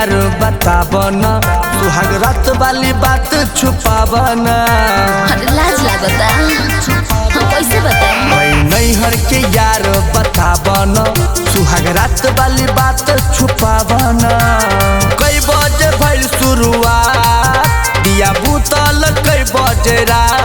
यार बतावन सुहाग रात वाली बात छुपावन अरे लाज लागता हम कैसे बताएं मैं नैहर के यार बतावन सुहाग रात वाली बात छुपावन कई बजे भइल शुरुआत दिया बुतल कई बजे रात